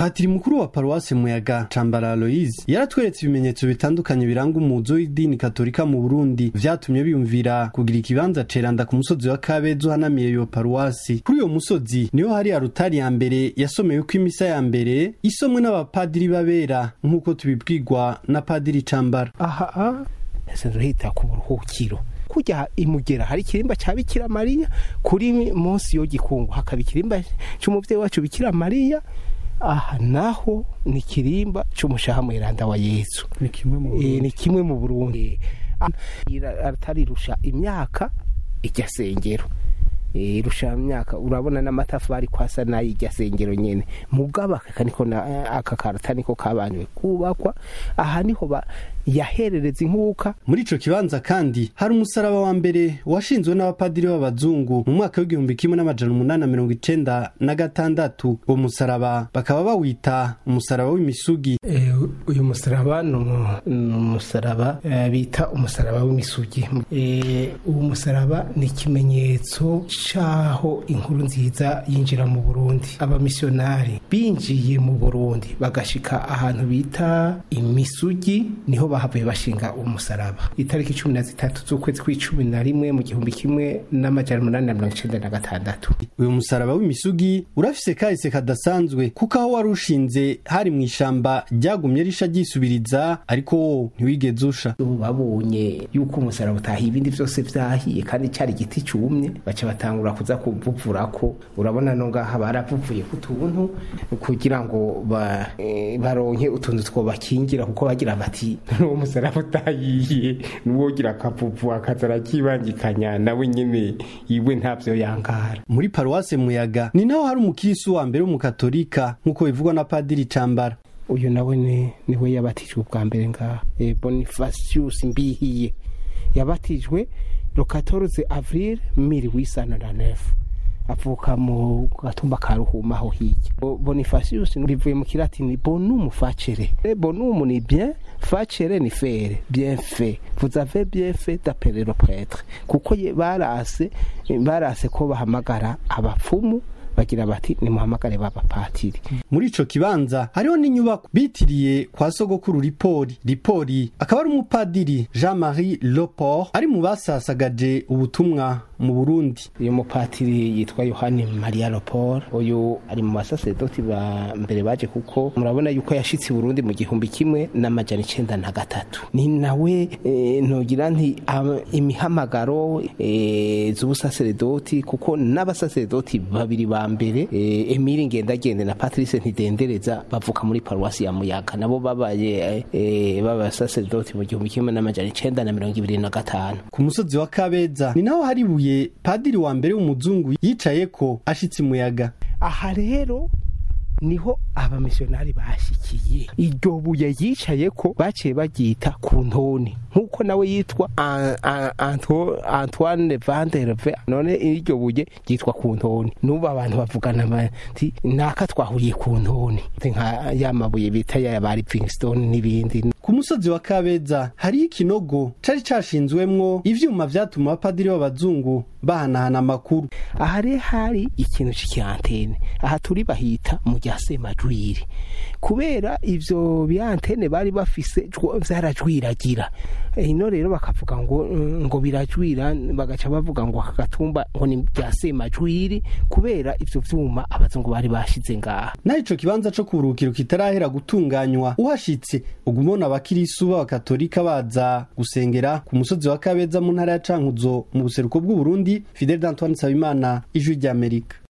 patiri mukuru wa paruwasi muyaga cambara aloise yaratweretse ibimenyetso bitandukanye biranga umuzo w'idini katolika mu burundi vyatumye biyumvira kugira ikibanza ceranda ku musozi wa kabeza uhanamiye iyo paruwasi kuri uyo musozi niho hari arutari ya mbere yasomeweko imisa ya mbere isomwe n'abapadiri b'abera nk'uko tubibwirwa na padiri cambara aha hita ku buruhukiro kujya imugera hari ikirimba cya bikira mariya kuri munsi yo gikungu hakaba ikirimba cy'umubyeyi wacu bikira mariya aha naho ni ikirimba cy'umushaha mweranda wa yesu ni kimwe mu burundi atarirusha imyaka ijya sengero irusha imyaka urabona n'amatafari kwasa n'ay'ijya sengero nyene mugaba aka niko aka karata niko kabanywe kubakwa aha niho yaherereza inkuka muri ico kibanza kandi hari umusaraba wa mbere washinzwe n'abapadiri b'abazungu mu mwaka w'igihumbi kimwe n'amajana umunani na mirongo icenda na gatandatu uwo musaraba bakaba bawita umusaraba w'imisugi uyu musaraba ni umusaraba bita umusaraba w'imisugi uwo musaraba ni ikimenyetso caho inkuru nziza yinjira mu burundi abamisiyonari binjiye mu burundi bagashika ahantu bita imisugi niho bahavuye bashinga umusaraba itariki cumi na zitatu z'ukwezi kw'icumi na rimwe mu gihumbi kimwe n'amajana umunani na mirongo icenda na gatandatu uyu musaraba w'imisugi urafise kahise kadasanzwe kuko aho wari ushinze hari mu ishamba ryagumye risha ryisubiriza ariko wo ntiwigeze usha babonye yuko umusaraba utahiye ibindi vyose vyahiye kandi cari igiti cumye baca batangura kuza kuvuvurako urabona no ngaha baravuvuye ku tuntu kugira ngo baronke utuntu twobakingira kuko bagira bati n'uwo musaraba utahiye n'uwogira akavuvu akaza arakibangikanya nawe nyene iwe ntavyo yangara muri paruwase muyaga ni naho hari umukirisu wa mbere w'umukatolika nk'uko bivugwa na padiri cambara uyu nawe ni niwe yabatijwe ubwa mbere ngaha e, bonifasius mbihiye yabatijwe le 14 avril 1809 avuka mu gatumba ka ruhuma aho hirya bonifasius bivuye mu kilatini bonum facere bonum ni bien facere ni faire bien fait vous avez bien fait d'appeler le prêtre kuko barase barase ko bahamagara abapfumu bagira bati nimuhamagare b'abapatiri muri ico kibanza hariho n'inyubako bitiriye kwa sogokuru ripori ripori akaba ari umupadiri jean marie loport ari mu basasagaje ubutumwa mu burundi uyu mupatiri yitwa yohani maria loport uyu ari mu basasedoti ba mbere baje kuko murabona yuko yashitse i burundi mu gihumbi kimwe n'amajana icenda na gatatu ni nawe e, nogira nti imihamagaro e, z'ubusaseredoti kuko n'abasaseredoti babiri ba mbere e, emile ngendagende na patrice ntidendereza bavuka muri paruwasi ya muyaga nabo babaye e, b'abasaseredoti mu gihumbi kimwe n'amajana icenda na mirongo ibiri na gatanu ku musozi wa kabeza ni naho hari ibuye padiri wa mbere w'umuzungu yicaye ko ashitse umuyaga aha rero niho abamisiyonari bashikiye iryo buye yicaye ko baciye baryita ku ntoni nk'uko nawe yitwa antoine vanderve none iryo buye ryitwa ku ntoni n'ubu abantu bavugana bati naka twahuriye ku ntoni nka ya mabuye bita ya ba livingstone n'ibindi ku musozi wa kabeza hariho ikinogo cari cashinzwemwo ivyuma vyatuma abapadiri b'abazungu bahanahana amakuru aha rero hari ikintu c'ikirantene aha turi bahita mu rya semajwiri kubera ivyo biantene bari bafise vyarajwiragira ino rero bakavuga ngo ngo birajwira bagaca bavuga ngo aka gatumba ngo ni bya semajwiri kubera ivyo vyuma abazungu bari bashize ngaha naho ico kibanza co kuburukiro kitarahera gutunganywa uhashitse ugumona abakirisu b'abakatolika baza gusengera ku musozi wa kabeza mu ntara ya cankuzo mu buseruko bw'uburundi fidel d'antoine nsabimana ijwi ry'amerika